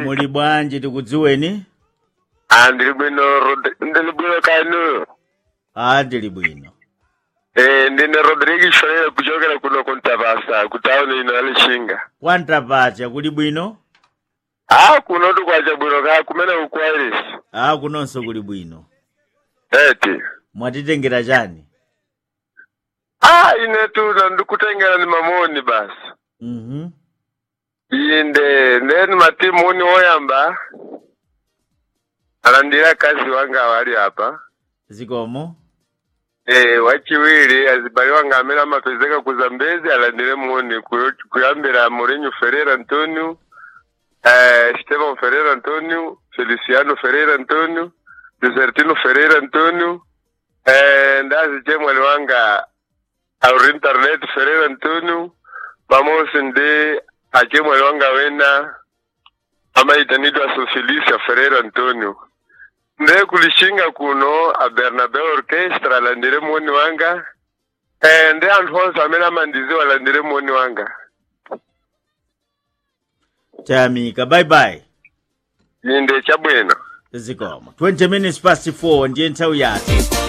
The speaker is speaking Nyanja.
muli bwanji tikudziweni Ah, ndili bwino Rod- ndili bwino kanu a ndili bwino eh ndine rodrigo shonera kuchokera kuno kuntapasa kutauni ino alishinga kwantapacha kuli bwino ah kuno tukwacha bwino ka kumene ukwairisi a kunonso kuli bwino eti mwatitengera chani ah ine tuna ndikutengera ni mamoni basi mhm inde ndeni matimu uni woyamba alandira kazi wanga awali apa zikomo Eh, wachiwiri azibali wanga amene amapezeka ku zambezi alandire muni kuyo- kuyambira Mourinho Ferreira Antonio eh, Estevão Ferreira Antonio Feliciano Ferreira Antonio Desertino Ferreira Antonio eh, ndazi chemwali wanga Aurinternet Ferreira Antonio pamosi ndi achemwali wanga wena amaitanidwa Sofelicia Ferreira Antonio nde kulishinga kuno a Bernabeu Orchestra alandire moni wanga eh nde anthu onse amene amandiziwa alandire moni wanga chayamika bye bye inde chabwino zikomo 20 minutes past 4 ndiye nthawi yathu